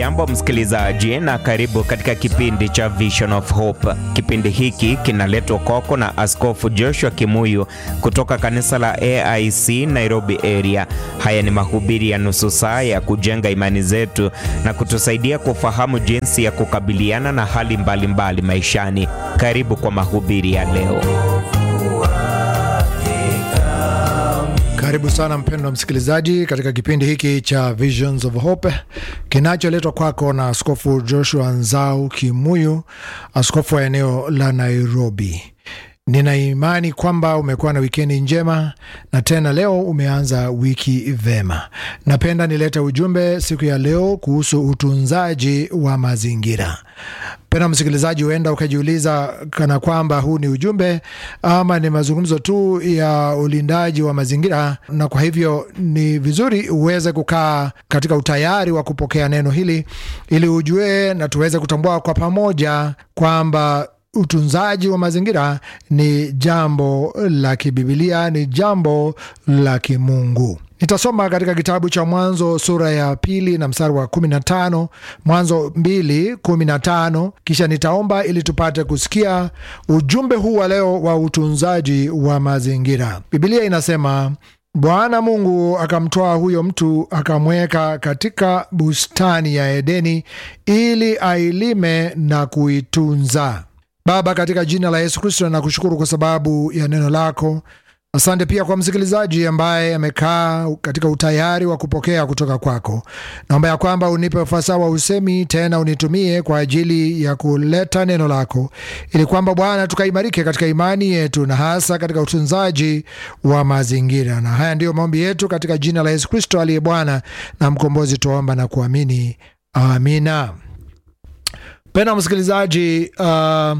Hujambo msikilizaji, na karibu katika kipindi cha Vision of Hope. Kipindi hiki kinaletwa kwako na Askofu Joshua Kimuyu kutoka kanisa la AIC Nairobi area. Haya ni mahubiri ya nusu saa ya kujenga imani zetu na kutusaidia kufahamu jinsi ya kukabiliana na hali mbalimbali mbali maishani. Karibu kwa mahubiri ya leo. Karibu sana mpendwa msikilizaji katika kipindi hiki cha Visions of Hope kinacholetwa kwako na Askofu Joshua Nzau Kimuyu, askofu wa eneo la Nairobi. Nina imani kwamba umekuwa na wikendi njema na tena leo umeanza wiki vema. Napenda nilete ujumbe siku ya leo kuhusu utunzaji wa mazingira. Pena msikilizaji, huenda ukajiuliza kana kwamba huu ni ujumbe ama ni mazungumzo tu ya ulindaji wa mazingira, na kwa hivyo ni vizuri uweze kukaa katika utayari wa kupokea neno hili ili ujue na tuweze kutambua kwa pamoja kwamba utunzaji wa mazingira ni jambo la kibibilia, ni jambo la kimungu. Nitasoma katika kitabu cha Mwanzo sura ya pili na mstari wa 15, Mwanzo 2 15, kisha nitaomba ili tupate kusikia ujumbe huu wa leo wa utunzaji wa mazingira. Bibilia inasema Bwana Mungu akamtoa huyo mtu akamweka katika bustani ya Edeni ili ailime na kuitunza. Baba, katika jina la Yesu Kristo nakushukuru kwa sababu ya neno lako. Asante pia kwa msikilizaji ambaye amekaa katika utayari wa kupokea kutoka kwako. Naomba ya kwamba unipe ufasaha wa usemi, tena unitumie kwa ajili ya kuleta neno lako, ili kwamba Bwana tukaimarike katika imani yetu na hasa katika utunzaji wa mazingira. Na haya ndiyo maombi yetu katika jina la Yesu Kristo aliye Bwana na Mkombozi, tuomba na kuamini, amina. Pena msikilizaji, uh,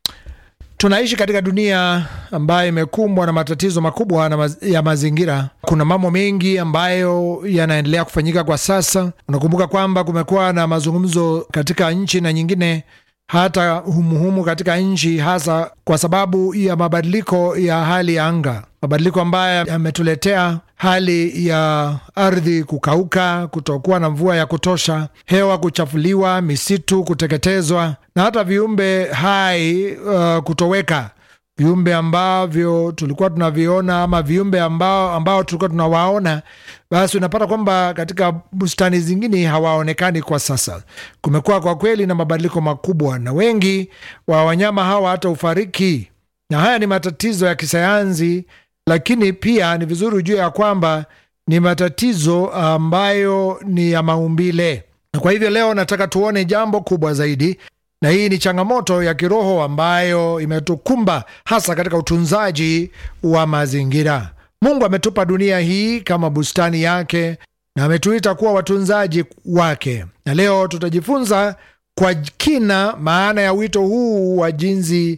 tunaishi katika dunia ambayo imekumbwa na matatizo makubwa na maz ya mazingira. Kuna mambo mengi ambayo yanaendelea kufanyika kwa sasa. Unakumbuka kwamba kumekuwa na mazungumzo katika nchi na nyingine hata humuhumu katika nchi, hasa kwa sababu ya mabadiliko ya hali ya anga, mabadiliko ambayo yametuletea hali ya ardhi kukauka, kutokuwa na mvua ya kutosha, hewa kuchafuliwa, misitu kuteketezwa na hata viumbe hai uh, kutoweka viumbe ambavyo tulikuwa tunaviona ama viumbe ambao, ambao tulikuwa tunawaona, basi unapata kwamba katika bustani zingine hawaonekani kwa sasa. Kumekuwa kwa kweli na mabadiliko makubwa, na wengi wa wanyama hawa hata ufariki, na haya ni matatizo ya kisayansi, lakini pia ni vizuri ujue ya kwamba ni matatizo ambayo ni ya maumbile, na kwa hivyo leo nataka tuone jambo kubwa zaidi na hii ni changamoto ya kiroho ambayo imetukumba hasa katika utunzaji wa mazingira. Mungu ametupa dunia hii kama bustani yake na ametuita kuwa watunzaji wake, na leo tutajifunza kwa kina maana ya wito huu wa jinsi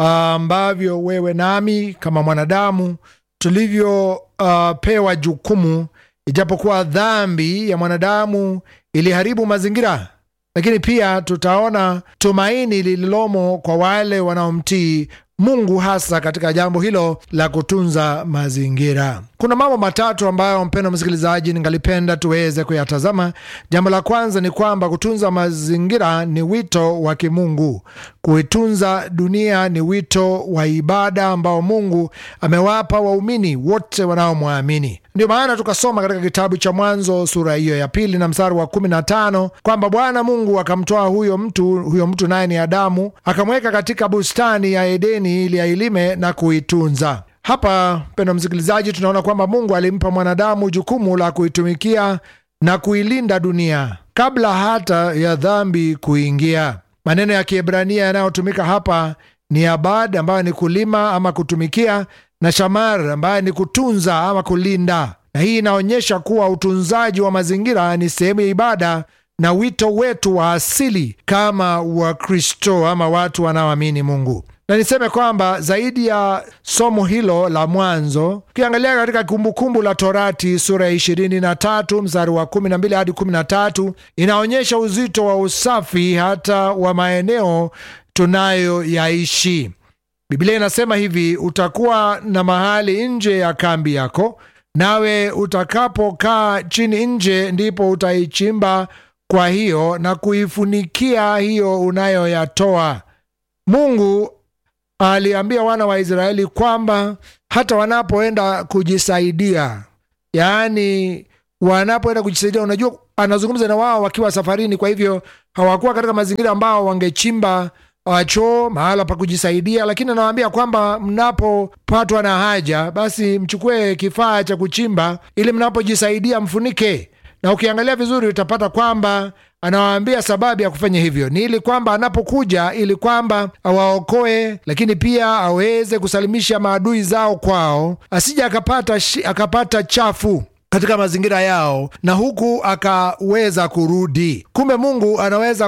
ambavyo uh, wewe nami kama mwanadamu tulivyopewa uh, jukumu, ijapokuwa dhambi ya mwanadamu iliharibu mazingira lakini pia tutaona tumaini lililomo kwa wale wanaomtii Mungu hasa katika jambo hilo la kutunza mazingira. Kuna mambo matatu ambayo, mpendo msikilizaji, ningalipenda tuweze kuyatazama. Jambo la kwanza ni kwamba kutunza mazingira ni wito wa kimungu. Kuitunza dunia ni wito wa ibada ambao Mungu amewapa waumini wote wanaomwamini. Ndio maana tukasoma katika kitabu cha Mwanzo sura hiyo ya pili na mstari wa kumi na tano kwamba Bwana Mungu akamtoa huyo mtu, huyo mtu naye ni Adamu, akamweka katika bustani ya Edeni ili ailime na kuitunza. Hapa mpendwa msikilizaji, tunaona kwamba Mungu alimpa mwanadamu jukumu la kuitumikia na kuilinda dunia kabla hata ya dhambi kuingia. Maneno ya Kiebrania yanayotumika hapa ni abad, ambayo ni kulima ama kutumikia, na shamar, ambayo ni kutunza ama kulinda. Na hii inaonyesha kuwa utunzaji wa mazingira ni sehemu ya ibada na wito wetu wa asili kama Wakristo ama watu wanaoamini Mungu. Na niseme kwamba zaidi ya somo hilo la mwanzo, ukiangalia katika Kumbukumbu la Torati sura ya ishirini na tatu mstari wa kumi na mbili hadi kumi na tatu inaonyesha uzito wa usafi hata wa maeneo tunayoyaishi. Biblia inasema hivi, utakuwa na mahali nje ya kambi yako, nawe utakapokaa chini nje, ndipo utaichimba kwa hiyo na kuifunikia hiyo unayoyatoa. Mungu aliambia wana wa Israeli kwamba hata wanapoenda kujisaidia, yaani wanapoenda kujisaidia, unajua anazungumza na wao wakiwa safarini. Kwa hivyo hawakuwa katika mazingira ambao wangechimba choo mahala pa kujisaidia, lakini anawaambia kwamba mnapopatwa na haja, basi mchukue kifaa cha kuchimba ili mnapojisaidia mfunike. Na ukiangalia vizuri utapata kwamba anawaambia sababu ya kufanya hivyo ni ili kwamba anapokuja, ili kwamba awaokoe, lakini pia aweze kusalimisha maadui zao kwao, asije akapata, akapata chafu katika mazingira yao na huku akaweza kurudi. Kumbe Mungu anaweza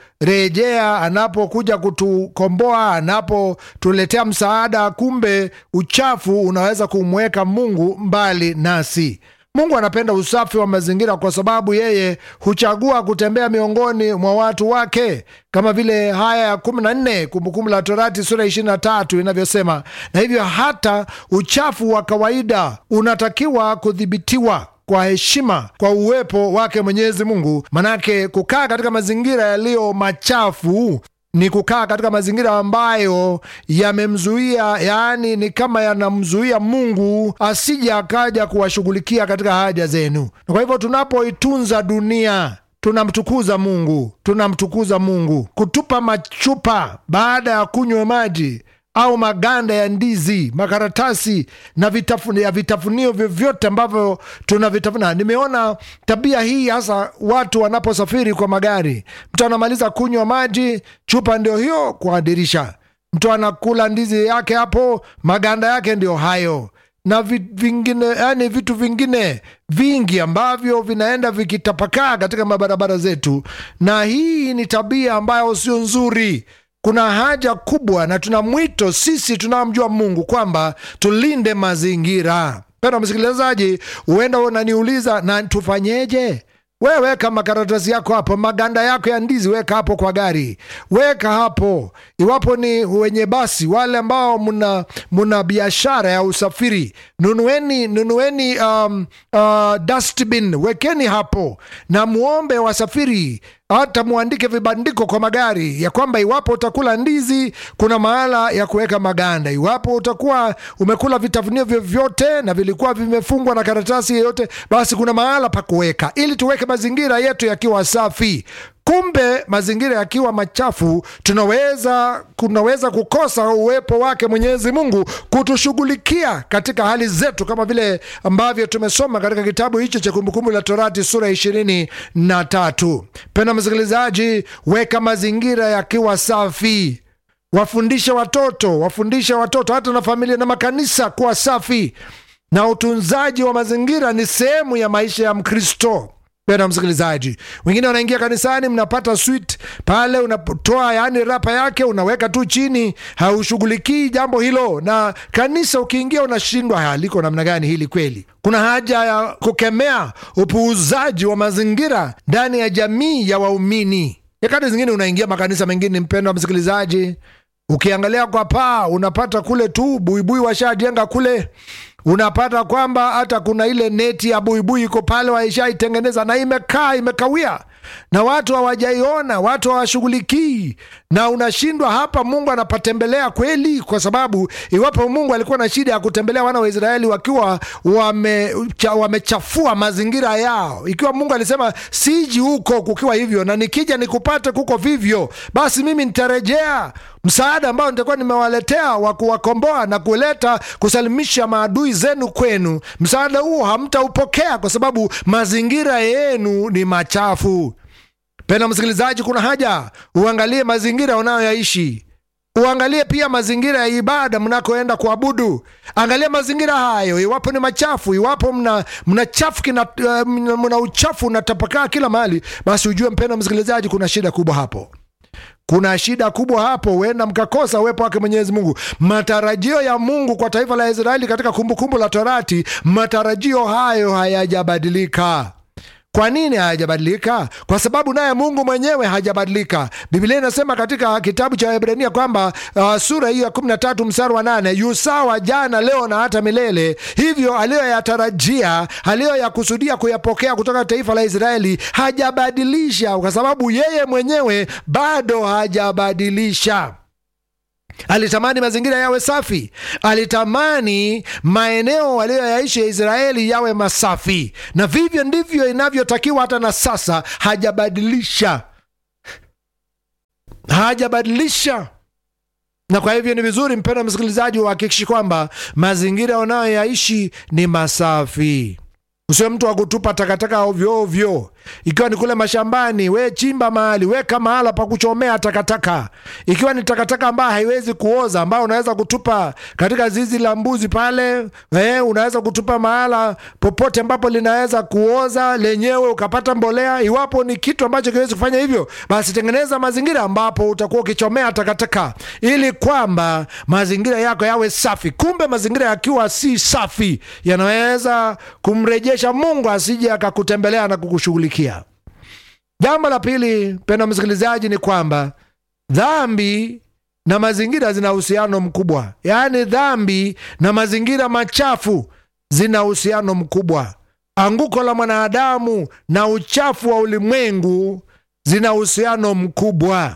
kurejea anapokuja kutukomboa, anapotuletea msaada. Kumbe uchafu unaweza kumweka Mungu mbali nasi. Mungu anapenda usafi wa mazingira kwa sababu yeye huchagua kutembea miongoni mwa watu wake, kama vile haya ya kumi na nne Kumbukumbu la Torati sura ishirini na tatu inavyosema. Na hivyo hata uchafu wa kawaida unatakiwa kudhibitiwa kwa heshima kwa uwepo wake Mwenyezi Mungu. Manake kukaa katika mazingira yaliyo machafu ni kukaa katika mazingira ambayo yamemzuia, yaani ni kama yanamzuia Mungu asije akaja kuwashughulikia katika haja zenu. Na kwa hivyo tunapoitunza dunia tunamtukuza Mungu, tunamtukuza Mungu. Kutupa machupa baada ya kunywa maji au maganda ya ndizi, makaratasi na vitafun, ya vitafunio vyovyote ambavyo tunavitafuna. Nimeona tabia hii hasa watu wanaposafiri kwa magari. Mtu anamaliza kunywa maji, chupa ndio hiyo kwa dirisha. Mtu anakula ndizi yake hapo, maganda yake ndio hayo na vingine, yani vitu vingine vingi ambavyo vinaenda vikitapakaa katika mabarabara zetu, na hii ni tabia ambayo sio nzuri. Kuna haja kubwa na tuna mwito sisi tunaomjua Mungu kwamba tulinde mazingira. Pena msikilizaji, huenda unaniuliza na tufanyeje? We weka makaratasi yako hapo, maganda yako ya ndizi weka hapo kwa gari, weka hapo. Iwapo ni wenye basi, wale ambao muna, muna biashara ya usafiri, nunueni nunueni um, uh, dustbin wekeni hapo, na muombe wasafiri hata muandike vibandiko kwa magari ya kwamba iwapo utakula ndizi kuna mahala ya kuweka maganda. Iwapo utakuwa umekula vitafunio vyovyote na vilikuwa vimefungwa na karatasi yoyote, basi kuna mahala pa kuweka, ili tuweke mazingira yetu yakiwa safi. Kumbe mazingira yakiwa machafu, tunaweza kunaweza kukosa uwepo wake Mwenyezi Mungu kutushughulikia katika hali zetu, kama vile ambavyo tumesoma katika kitabu hicho cha Kumbukumbu la Torati sura ishirini na tatu. Penda msikilizaji, weka mazingira yakiwa safi, wafundishe watoto, wafundishe watoto hata na familia na makanisa kuwa safi, na utunzaji wa mazingira ni sehemu ya maisha ya Mkristo. Pena msikilizaji, wengine wanaingia kanisani, mnapata swit pale, unatoa yani rapa yake unaweka tu chini, haushughulikii jambo hilo. Na kanisa ukiingia unashindwa, haliko namna gani hili kweli? Kuna haja ya kukemea upuuzaji wa mazingira ndani ya jamii ya waumini. Nyakati zingine unaingia makanisa mengine, mpendwa msikilizaji, ukiangalia kwa paa unapata kule tu buibui washajenga kule unapata kwamba hata kuna ile neti ya buibui iko pale, waishaitengeneza na imekaa imekawia, na watu hawajaiona, watu hawashughulikii, na unashindwa hapa, Mungu anapatembelea kweli? Kwa sababu iwapo Mungu alikuwa na shida ya kutembelea wana wa Israeli wakiwa wamechafua wame mazingira yao, ikiwa Mungu alisema siji huko kukiwa hivyo, na nikija nikupate kuko vivyo, basi mimi nitarejea msaada ambao nitakuwa nimewaletea wa kuwakomboa na kuleta kusalimisha maadui zenu kwenu. Msaada huo hamtaupokea kwa sababu mazingira yenu ni machafu. Pena msikilizaji, kuna haja uangalie mazingira unayoyaishi, uangalie pia mazingira ya ibada mnakoenda kuabudu. Angalia mazingira hayo, iwapo ni machafu, iwapo mna, mna, chafu kina, uh, mna uchafu unatapakaa kila mahali, basi ujue mpenda msikilizaji, kuna shida kubwa hapo kuna shida kubwa hapo, huenda mkakosa uwepo wake Mwenyezi Mungu. Matarajio ya Mungu kwa taifa la Israeli katika Kumbukumbu la Torati, matarajio hayo hayajabadilika. Kwa nini hayajabadilika? Kwa sababu naye Mungu mwenyewe hajabadilika. Biblia inasema katika kitabu cha Waebrania kwamba uh, sura hiyo ya 13 mstari wa 8, yu sawa jana, leo na hata milele. Hivyo aliyoyatarajia, aliyoyakusudia kuyapokea kutoka taifa la Israeli hajabadilisha, kwa sababu yeye mwenyewe bado hajabadilisha. Alitamani mazingira yawe safi, alitamani maeneo waliyoyaishi ya Israeli yawe masafi, na vivyo ndivyo inavyotakiwa hata na sasa. Hajabadilisha, hajabadilisha. Na kwa hivyo ni vizuri, mpendwa msikilizaji, uhakikishi kwamba mazingira unayoyaishi ni masafi. Usiwe mtu wa kutupa takataka ovyo ovyo, ikiwa ni kule mashambani, we chimba mahali, weka mahala pa kuchomea takataka. Ikiwa ni takataka ambayo haiwezi kuoza, ambayo unaweza kutupa katika zizi la mbuzi pale, eh, unaweza kutupa mahala popote ambapo linaweza kuoza lenyewe ukapata mbolea. Iwapo ni kitu ambacho kiwezi kufanya hivyo, basi tengeneza mazingira ambapo utakuwa ukichomea takataka, ili kwamba mazingira yako yawe safi. Kumbe mazingira yakiwa si safi, yanaweza kumrejesha Mungu asije akakutembelea na kukushughulikia. Jambo la pili, mpendwa msikilizaji, ni kwamba dhambi na mazingira zina uhusiano mkubwa. Yaani, dhambi na mazingira machafu zina uhusiano mkubwa. Anguko la mwanadamu na uchafu wa ulimwengu zina uhusiano mkubwa.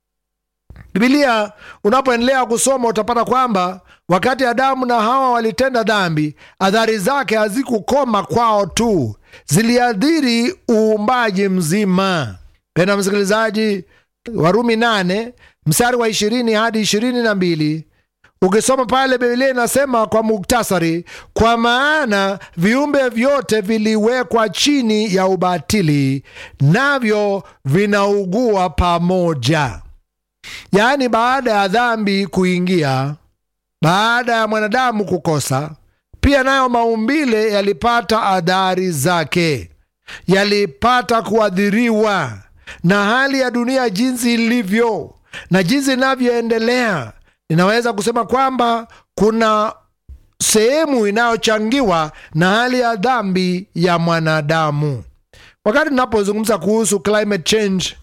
Bibilia unapoendelea kusoma utapata kwamba wakati Adamu na Hawa walitenda dhambi, adhari zake hazikukoma kwao tu, ziliadhiri uumbaji mzima. Penda msikilizaji, Warumi nane mstari wa ishirini hadi ishirini na mbili ukisoma pale Biblia inasema kwa muktasari, kwa maana viumbe vyote viliwekwa chini ya ubatili, navyo vinaugua pamoja. Yaani, baada ya dhambi kuingia, baada ya mwanadamu kukosa, pia nayo maumbile yalipata adhari zake, yalipata kuadhiriwa na hali ya dunia jinsi ilivyo na jinsi inavyoendelea. Ninaweza kusema kwamba kuna sehemu inayochangiwa na hali ya dhambi ya mwanadamu. Wakati tunapozungumza kuhusu climate change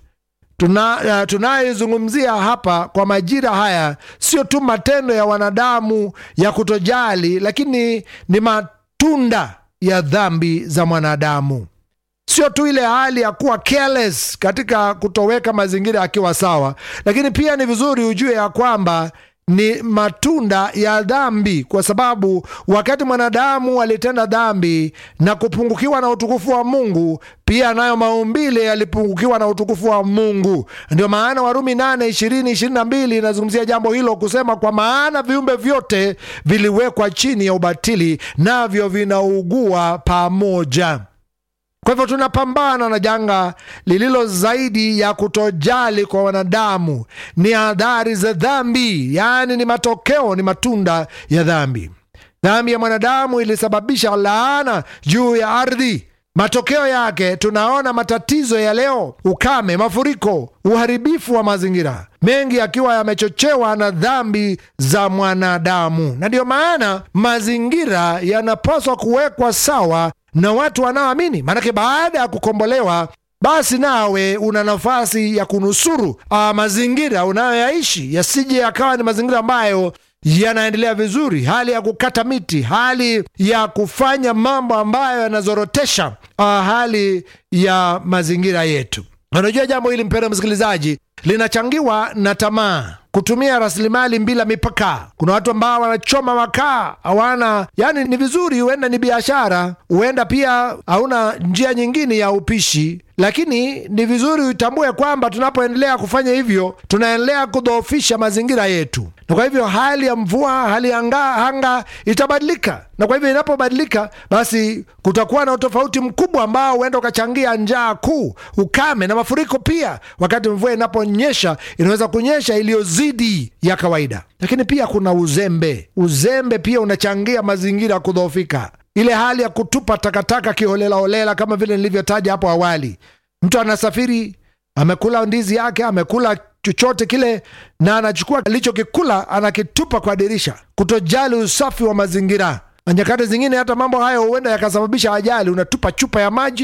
tuna tunayezungumzia hapa kwa majira haya sio tu matendo ya wanadamu ya kutojali, lakini ni matunda ya dhambi za mwanadamu. Sio tu ile hali ya kuwa careless katika kutoweka mazingira yakiwa sawa, lakini pia ni vizuri ujue ya kwamba ni matunda ya dhambi, kwa sababu wakati mwanadamu alitenda dhambi na kupungukiwa na utukufu wa Mungu, pia nayo maumbile yalipungukiwa na utukufu wa Mungu. Ndio maana Warumi 8 20 22 inazungumzia jambo hilo kusema, kwa maana viumbe vyote viliwekwa chini ya ubatili, navyo vinaugua pamoja. Kwa hivyo tunapambana na janga lililo zaidi ya kutojali kwa wanadamu, ni adhari za dhambi, yaani ni matokeo, ni matunda ya dhambi. Dhambi ya mwanadamu ilisababisha laana juu ya ardhi. Matokeo yake tunaona matatizo ya leo: ukame, mafuriko, uharibifu wa mazingira, mengi yakiwa yamechochewa na dhambi za mwanadamu. Na ndiyo maana mazingira yanapaswa kuwekwa sawa na watu wanaoamini, maanake baada ya kukombolewa, basi nawe una nafasi ya kunusuru a, mazingira unayoyaishi yasije yakawa ni mazingira ambayo yanaendelea vizuri, hali ya kukata miti, hali ya kufanya mambo ambayo yanazorotesha a, hali ya mazingira yetu. Unajua jambo hili mpendwa msikilizaji, linachangiwa na tamaa kutumia rasilimali bila mipaka. Kuna watu ambao wanachoma makaa, hawana yani, ni vizuri, huenda ni biashara, huenda pia hauna njia nyingine ya upishi, lakini ni vizuri uitambue kwamba tunapoendelea kufanya hivyo, tunaendelea kudhoofisha mazingira yetu, na kwa hivyo hali ya mvua, hali ya anga, anga itabadilika, na kwa hivyo inapobadilika, basi kutakuwa na utofauti mkubwa ambao huenda ukachangia njaa kuu, ukame na mafuriko pia. Wakati mvua inaponyesha, inaweza kunyesha iliyo zidi ya kawaida. Lakini pia kuna uzembe. Uzembe pia unachangia mazingira kudhoofika, ile hali ya kutupa takataka kiholelaholela, kama vile nilivyotaja hapo awali. Mtu anasafiri, amekula ndizi yake, amekula chochote kile, na anachukua alichokikula anakitupa kwa dirisha, kutojali usafi wa mazingira na nyakati zingine hata mambo hayo huenda yakasababisha ajali. Unatupa chupa ya maji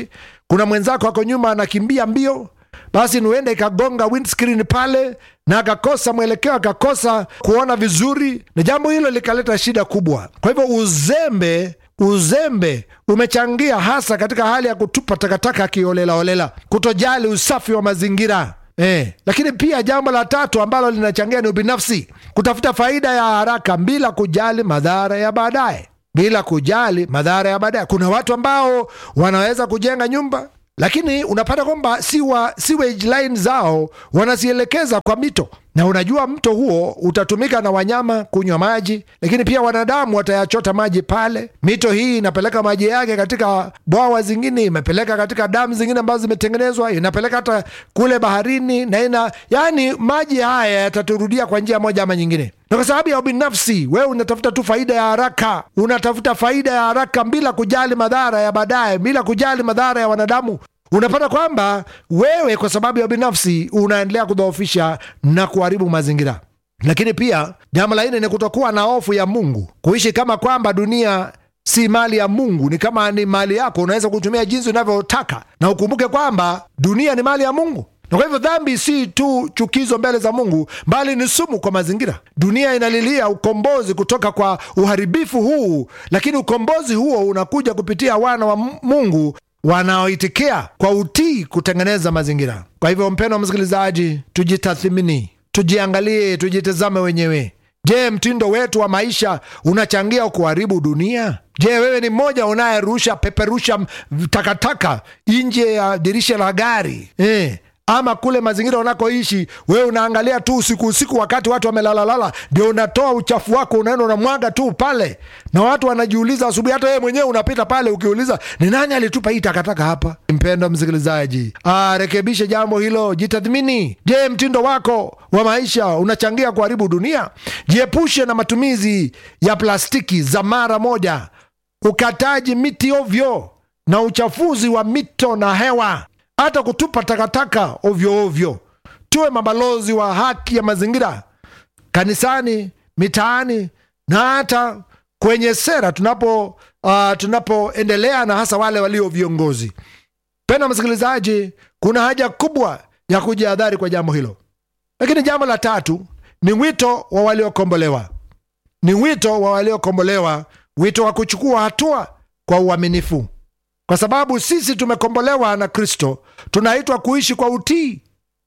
kuna mwenzako ako nyuma anakimbia mbio, basi nuenda ikagonga windscreen pale na akakosa mwelekeo, akakosa kuona vizuri, na jambo hilo likaleta shida kubwa. Kwa hivyo uzembe uzembe umechangia hasa katika hali ya kutupa takataka kiolelaolela, kutojali usafi wa mazingira. Eh, lakini pia jambo la tatu ambalo linachangia ni ubinafsi, kutafuta faida ya haraka bila kujali madhara ya baadaye, bila kujali madhara ya baadaye. Kuna watu ambao wanaweza kujenga nyumba lakini unapata kwamba siwa sewage line zao wanazielekeza kwa mito, na unajua mto huo utatumika na wanyama kunywa maji, lakini pia wanadamu watayachota maji pale. Mito hii inapeleka maji yake katika bwawa zingine, imepeleka katika damu zingine ambazo zimetengenezwa, inapeleka hata kule baharini, na ina yani, maji haya yataturudia kwa njia moja ama nyingine na kwa sababu ya ubinafsi, wewe unatafuta tu faida ya haraka, unatafuta faida ya haraka bila kujali madhara ya baadaye, bila kujali madhara ya wanadamu. Unapata kwamba wewe kwa sababu ya ubinafsi unaendelea kudhoofisha na kuharibu mazingira. Lakini pia jambo la nne ni kutokuwa na hofu ya Mungu, kuishi kama kwamba dunia si mali ya Mungu, ni kama ni mali yako, unaweza kutumia jinsi unavyotaka, na ukumbuke kwamba dunia ni mali ya Mungu na kwa hivyo dhambi si tu chukizo mbele za Mungu, bali ni sumu kwa mazingira. Dunia inalilia ukombozi kutoka kwa uharibifu huu, lakini ukombozi huo unakuja kupitia wana wa Mungu wanaoitikia kwa utii kutengeneza mazingira. Kwa hivyo, mpendwa msikilizaji, tujitathimini, tujiangalie, tujitazame wenyewe. Je, mtindo wetu wa maisha unachangia kuharibu dunia? Je, wewe ni mmoja unayerusha peperusha takataka nje ya dirisha la gari eh? ama kule mazingira unakoishi wewe unaangalia tu usiku usiku, wakati watu wamelalalala, ndio unatoa uchafu wako unaenda unamwaga tu pale, na watu wanajiuliza asubuhi. Hata wewe mwenyewe unapita pale ukiuliza, ni nani alitupa hii takataka hapa? Mpendwa msikilizaji, rekebishe jambo hilo, jitathmini. Je, mtindo wako wa maisha unachangia kuharibu dunia? Jiepushe na matumizi ya plastiki za mara moja, ukataji miti ovyo na uchafuzi wa mito na hewa hata kutupa takataka ovyo ovyo. Tuwe mabalozi wa haki ya mazingira kanisani, mitaani na hata kwenye sera tunapo uh, tunapoendelea na hasa wale walio viongozi. Pena msikilizaji, kuna haja kubwa ya kujihadhari kwa jambo hilo. Lakini jambo la tatu ni wito wa waliokombolewa, ni wito wa waliokombolewa, wito wa kuchukua hatua kwa uaminifu kwa sababu sisi tumekombolewa na Kristo, tunaitwa kuishi kwa utii,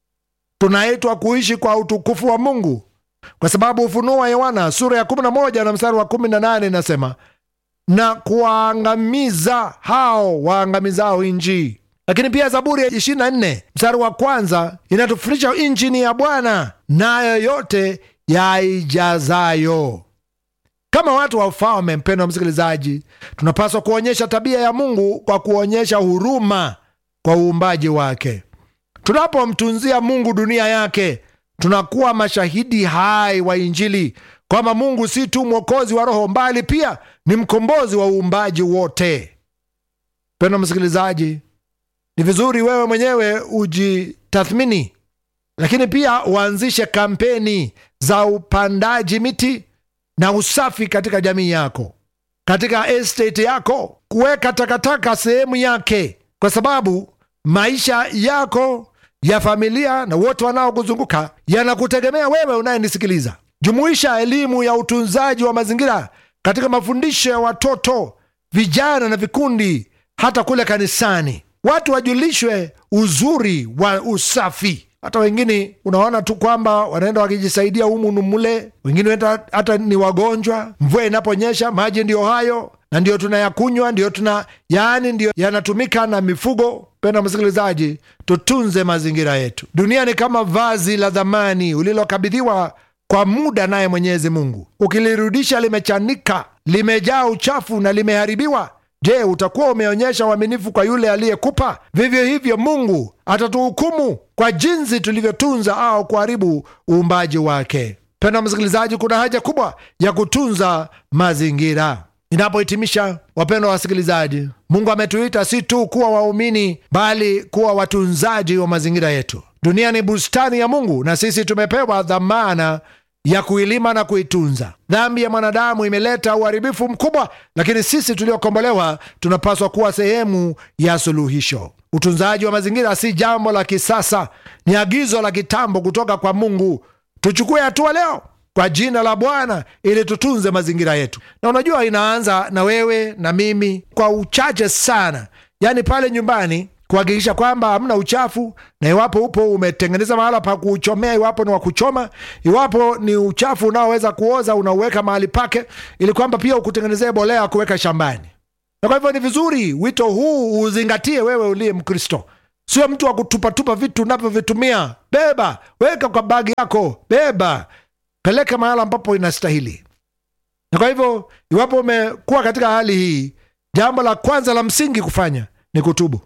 tunaitwa kuishi kwa utukufu wa Mungu, kwa sababu Ufunuo wa Yohana sura ya 11 na mstari wa 18 inasema, na kuwaangamiza hao waangamizao nchi. Lakini pia Zaburi ya 24 mstari wa kwanza inatufundisha nchi ni ya Bwana, nayo yote yaijazayo. Kama watu wa ufalme, mpendwa msikilizaji, tunapaswa kuonyesha tabia ya Mungu kwa kuonyesha huruma kwa uumbaji wake. Tunapomtunzia Mungu dunia yake, tunakuwa mashahidi hai wa Injili kwamba Mungu si tu mwokozi wa roho, mbali pia ni mkombozi wa uumbaji wote. Mpendwa msikilizaji, ni vizuri wewe mwenyewe ujitathmini, lakini pia uanzishe kampeni za upandaji miti na usafi katika jamii yako, katika estate yako, kuweka takataka sehemu yake, kwa sababu maisha yako ya familia na wote wanaokuzunguka yanakutegemea wewe unayenisikiliza. Jumuisha elimu ya utunzaji wa mazingira katika mafundisho ya watoto, vijana na vikundi, hata kule kanisani. Watu wajulishwe uzuri wa usafi hata wengine unaona tu kwamba wanaenda wakijisaidia humu numule, wengine hata ni wagonjwa. Mvua inaponyesha maji ndiyo hayo na ndiyo tunayakunywa, ndiyo tuna yaani, ndiyo yanatumika na mifugo. Penda msikilizaji, tutunze mazingira yetu. Dunia ni kama vazi la dhamani ulilokabidhiwa kwa muda naye Mwenyezi Mungu. Ukilirudisha limechanika, limejaa uchafu na limeharibiwa Je, utakuwa umeonyesha uaminifu kwa yule aliyekupa? Vivyo hivyo Mungu atatuhukumu kwa jinsi tulivyotunza au kuharibu uumbaji wake. Penda msikilizaji, kuna haja kubwa ya kutunza mazingira. Inapohitimisha, wapendwa wasikilizaji, Mungu ametuita si tu kuwa waumini, bali kuwa watunzaji wa mazingira yetu. Dunia ni bustani ya Mungu na sisi tumepewa dhamana ya kuilima na kuitunza. Dhambi ya mwanadamu imeleta uharibifu mkubwa, lakini sisi tuliokombolewa tunapaswa kuwa sehemu ya suluhisho. utunzaji wa mazingira si jambo la kisasa, ni agizo la kitambo kutoka kwa Mungu. Tuchukue hatua leo kwa jina la Bwana ili tutunze mazingira yetu. Na unajua inaanza na wewe na mimi, kwa uchache sana, yaani pale nyumbani kuhakikisha kwamba hamna uchafu, na iwapo upo umetengeneza mahala pa kuchomea, iwapo ni wa kuchoma, iwapo ni uchafu unaoweza kuoza, unauweka mahali pake, ili kwamba pia ukutengenezee bolea kuweka shambani. Na kwa hivyo ni vizuri wito huu uzingatie wewe uliye Mkristo, sio mtu wa kutupatupa vitu unavyovitumia. Beba, weka kwa bagi yako, beba, peleka mahala ambapo inastahili. Na kwa hivyo iwapo umekuwa katika hali hii, jambo la kwanza la msingi kufanya ni kutubu.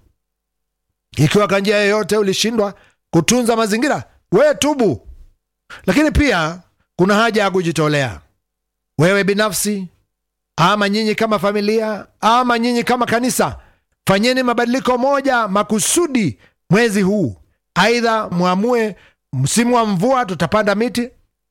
Ikiwa kwa njia yoyote ulishindwa kutunza mazingira, we tubu. Lakini pia kuna haja ya kujitolea, wewe binafsi ama nyinyi kama familia ama nyinyi kama kanisa, fanyeni mabadiliko moja makusudi mwezi huu. Aidha mwamue msimu wa mvua tutapanda miti,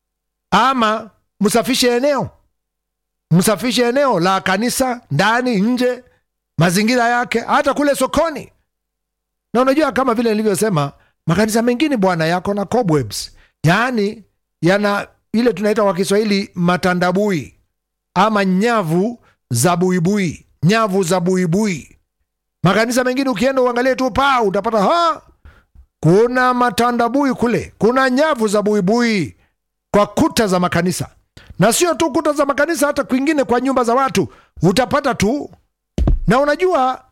ama msafishe eneo, msafishe eneo la kanisa, ndani, nje, mazingira yake, hata kule sokoni. Na unajua kama vile nilivyosema, makanisa mengine bwana yako na cobwebs, yaani yana ile tunaita kwa Kiswahili matandabui ama nyavu za buibui, nyavu za buibui. Makanisa mengine ukienda uangalie tu paa, utapata ha, kuna matandabui kule, kuna nyavu za buibui kwa kuta za makanisa, na sio tu kuta za makanisa, hata kwingine kwa nyumba za watu utapata tu. Na unajua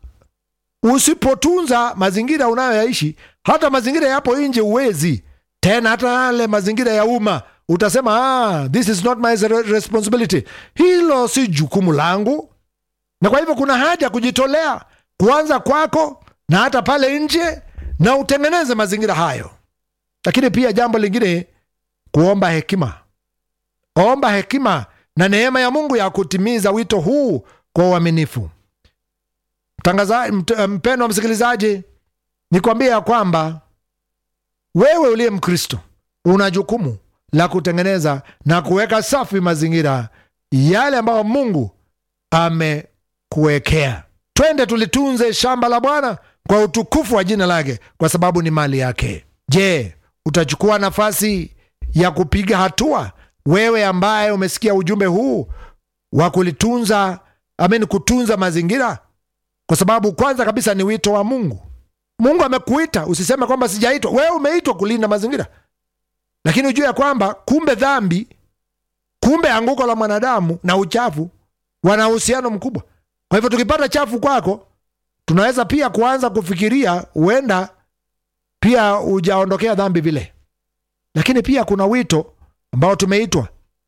usipotunza mazingira unayoyaishi, hata mazingira yapo nje uwezi tena, hata yale mazingira ya umma utasema ah, this is not my responsibility, hilo si jukumu langu. Na kwa hivyo kuna haja kujitolea kuanza kwako na hata pale nje, na utengeneze mazingira hayo. Lakini pia jambo lingine, kuomba hekima. Omba hekima na neema ya Mungu ya kutimiza wito huu kwa uaminifu. Mpendwa msikilizaji, nikwambie ya kwamba wewe uliye Mkristo una jukumu la kutengeneza na kuweka safi mazingira yale ambayo Mungu amekuwekea. Twende tulitunze shamba la Bwana kwa utukufu wa jina lake, kwa sababu ni mali yake. Je, utachukua nafasi ya kupiga hatua, wewe ambaye umesikia ujumbe huu wa kulitunza amen, kutunza mazingira? Kwa sababu kwanza kabisa ni wito wa Mungu. Mungu amekuita, usiseme kwamba sijaitwa. Wewe umeitwa kulinda mazingira lakini ujue ya kwamba kumbe dhambi, kumbe anguko la mwanadamu na uchafu wana uhusiano mkubwa. Kwa hivyo tukipata chafu kwako, tunaweza pia kuanza kufikiria huenda pia hujaondokea dhambi vile. Lakini pia kuna wito ambao tumeitwa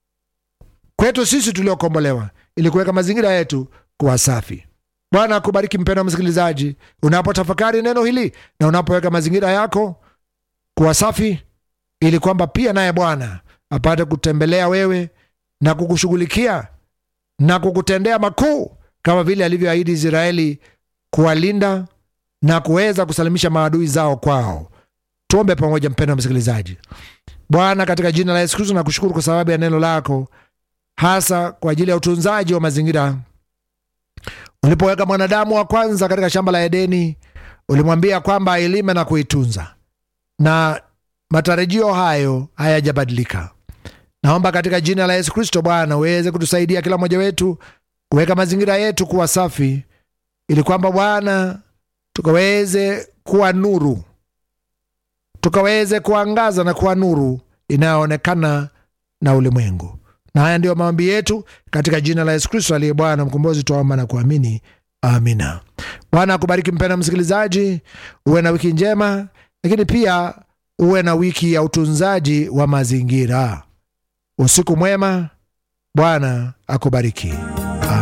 kwetu sisi tuliokombolewa, ili kuweka mazingira yetu kuwa safi. Bwana akubariki mpendwa msikilizaji, unapotafakari neno hili na unapoweka mazingira yako kuwa safi ili kwamba pia naye Bwana apate kutembelea wewe na kukushughulikia na kukutendea makuu kama vile alivyoahidi Israeli kuwalinda na kuweza kusalimisha maadui zao kwao. Tuombe pamoja, mpendwa msikilizaji. Bwana, katika jina la Yesu Kristo nakushukuru kwa sababu ya neno lako, hasa kwa ajili ya utunzaji wa mazingira. Ulipoweka mwanadamu wa kwanza katika shamba la Edeni, ulimwambia kwamba ailime na kuitunza na matarajio hayo hayajabadilika. Naomba katika jina la Yesu Kristo, Bwana uweze kutusaidia kila mmoja wetu kuweka mazingira yetu kuwa safi, ili kwamba Bwana tukaweze kuwa nuru, tukaweze kuangaza na kuwa nuru inayoonekana na ulimwengu. Na haya ndiyo maombi yetu katika jina la Yesu Kristo aliye Bwana mkombozi, twaomba na kuamini, amina. Bwana akubariki mpendwa msikilizaji, uwe na wiki njema, lakini pia uwe na wiki ya utunzaji wa mazingira. Usiku mwema, Bwana akubariki.